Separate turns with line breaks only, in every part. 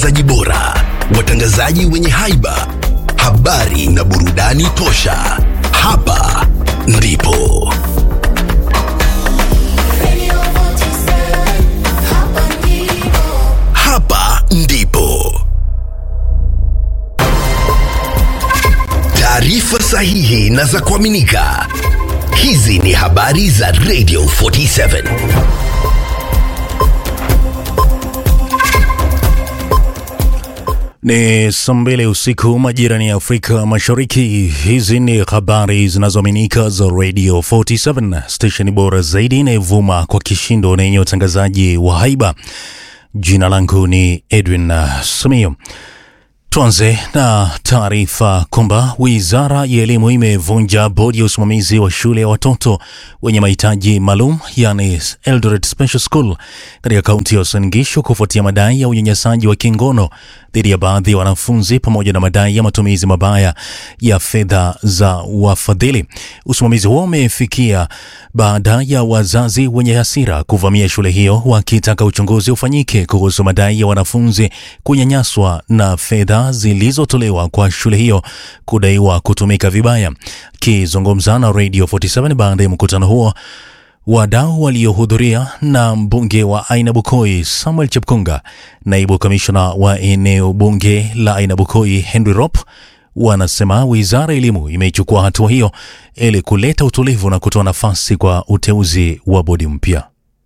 zaji bora, watangazaji wenye haiba, habari na burudani tosha. Hapa ndipo hapa ndipo taarifa sahihi na za kuaminika. Hizi ni habari za Radio 47.
Ni saa mbili usiku majirani ya Afrika Mashariki. Hizi ni habari zinazoaminika za Radio 47, station bora zaidi inayovuma kwa kishindo na yenye utangazaji wa haiba. Jina langu ni Edwin uh, Samio. Tuanze na taarifa kwamba wizara ya elimu imevunja bodi ya usimamizi wa shule ya watoto wenye mahitaji maalum yani Eldoret Special School katika kaunti ya Uasin Gishu kufuatia madai ya unyanyasaji wa kingono dhidi ya baadhi ya wanafunzi pamoja na madai ya matumizi mabaya ya fedha za wafadhili. Usimamizi huo umefikia baada ya wazazi wenye hasira kuvamia shule hiyo wakitaka uchunguzi ufanyike kuhusu madai ya wanafunzi kunyanyaswa na fedha zilizotolewa kwa shule hiyo kudaiwa kutumika vibaya. Akizungumza na Radio 47 baada ya mkutano huo, wadau waliohudhuria na mbunge wa Aina Bukoi Samuel Chepkunga, naibu kamishna wa eneo bunge la Aina Bukoi Henry Rop wanasema wizara ya elimu imeichukua hatua hiyo ili kuleta utulivu na kutoa nafasi kwa uteuzi wa bodi mpya.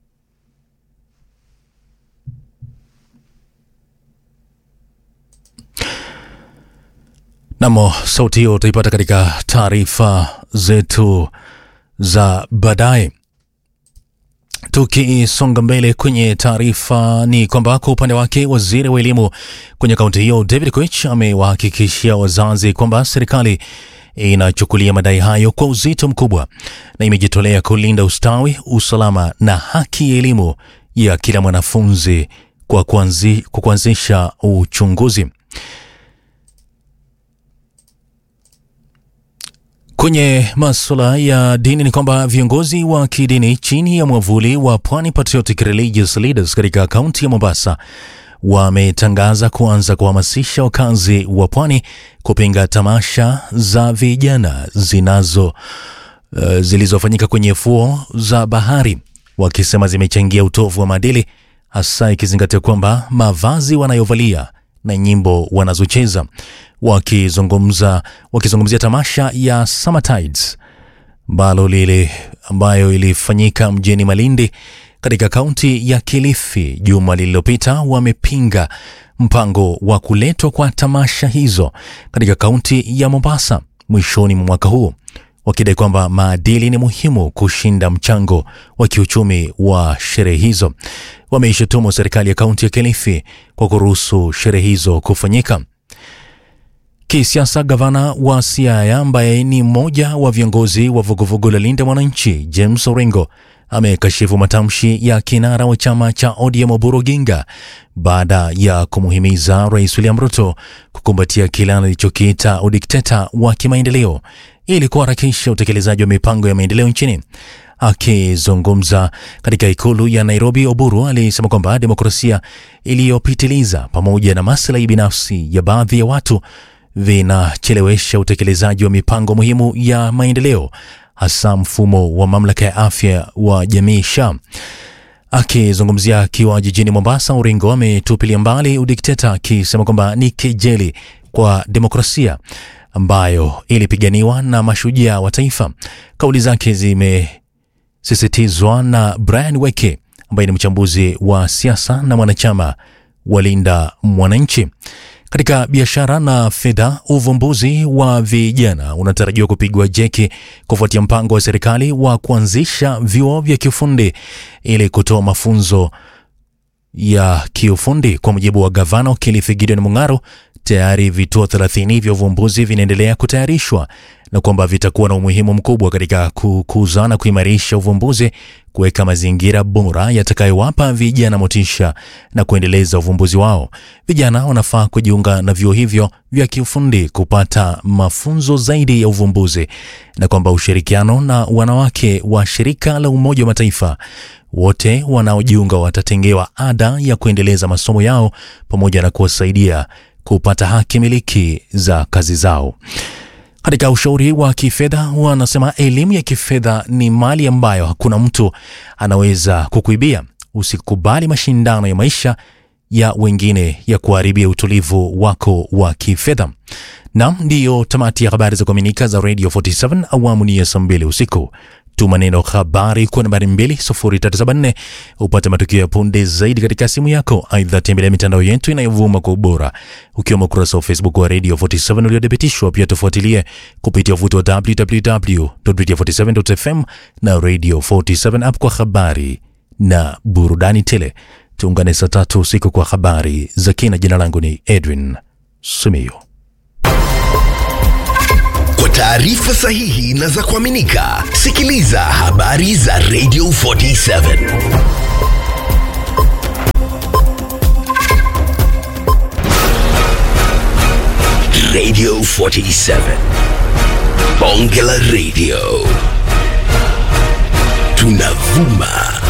Namo sauti hiyo utaipata katika taarifa zetu za baadaye. Tukisonga mbele kwenye taarifa ni kwamba kwa upande wake waziri wa elimu kwenye kaunti hiyo David Koech amewahakikishia wazazi kwamba serikali inachukulia madai hayo kwa uzito mkubwa na imejitolea kulinda ustawi, usalama na haki ya elimu ya kila mwanafunzi kwa kuanzi, kwa kuanzisha uchunguzi. Kwenye masuala ya dini ni kwamba viongozi wa kidini chini ya mwavuli wa Pwani Patriotic Religious Leaders katika kaunti ya Mombasa wametangaza kuanza kuhamasisha wakazi wa pwani kupinga tamasha za vijana zinazo uh, zilizofanyika kwenye fuo za bahari, wakisema zimechangia utovu wa maadili, hasa ikizingatia kwamba mavazi wanayovalia na nyimbo wanazocheza. Wakizungumza wakizungumzia tamasha ya Summer Tides ambalo lile ambayo ilifanyika mjini Malindi katika kaunti ya Kilifi juma lililopita, wamepinga mpango wa kuletwa kwa tamasha hizo katika kaunti ya Mombasa mwishoni mwa mwaka huu, wakidai kwamba maadili ni muhimu kushinda mchango wa kiuchumi wa sherehe hizo. Wameishutumu serikali ya kaunti ya Kilifi kwa kuruhusu sherehe hizo kufanyika. Kisiasa, gavana wa Siaya ambaye ni mmoja wa viongozi wa vuguvugu la Linda Mwananchi, James Orengo amekashifu matamshi ya kinara wa chama cha ODM Oburu Oginga baada ya kumuhimiza Rais William Ruto kukumbatia kile alichokiita udikteta wa kimaendeleo ili kuharakisha utekelezaji wa mipango ya maendeleo nchini. Akizungumza katika ikulu ya Nairobi, Oburu alisema kwamba demokrasia iliyopitiliza pamoja na maslahi binafsi ya baadhi ya watu vinachelewesha utekelezaji wa mipango muhimu ya maendeleo, hasa mfumo wa mamlaka ya afya wa jamii SHA. Akizungumzia akiwa jijini Mombasa, Orengo ametupilia mbali udikteta akisema kwamba ni kejeli kwa demokrasia ambayo ilipiganiwa na mashujaa wa taifa. Kauli zake zimesisitizwa na Brian Weke ambaye ni mchambuzi wa siasa na mwanachama wa Linda Mwananchi. Katika biashara na fedha, uvumbuzi wa vijana unatarajiwa kupigwa jeki kufuatia mpango wa serikali wa kuanzisha vyuo vya kiufundi ili kutoa mafunzo ya kiufundi. Kwa mujibu wa gavana wa Kilifi Gideon Mung'aro, tayari vituo 30 vya uvumbuzi vinaendelea kutayarishwa na kwamba vitakuwa na umuhimu mkubwa katika kukuza na kuimarisha uvumbuzi, kuweka mazingira bora yatakayowapa vijana motisha na kuendeleza uvumbuzi wao. Vijana wanafaa kujiunga na vyuo hivyo vya kiufundi kupata mafunzo zaidi ya uvumbuzi, na kwamba ushirikiano na wanawake wa shirika la Umoja wa Mataifa wote wanaojiunga watatengewa ada ya kuendeleza masomo yao pamoja na kuwasaidia kupata haki miliki za kazi zao. Katika ushauri wa kifedha, wanasema elimu ya kifedha ni mali ambayo hakuna mtu anaweza kukuibia. Usikubali mashindano ya maisha ya wengine ya kuharibia utulivu wako wa kifedha. Nam, ndiyo tamati ya habari za kuaminika za Radio 47 awamu ni ya saa mbili usiku. Tuma neno habari kwa nambari 20374 upate matukio ya punde zaidi katika simu yako. Aidha, tembelea mitandao yetu inayovuma kwa ubora ukiwemo ukurasa wa Facebook wa Radio 47 uliothibitishwa. Pia tufuatilie kupitia uvuti wa www.radio47.fm na Radio 47 app kwa habari na burudani tele. Tuungane saa tatu usiku kwa habari za kina. Jina langu ni Edwin Simiyu.
Kwa taarifa sahihi na za kuaminika, sikiliza habari za Radio 47 Radio 47 Bonge la Radio, tunavuma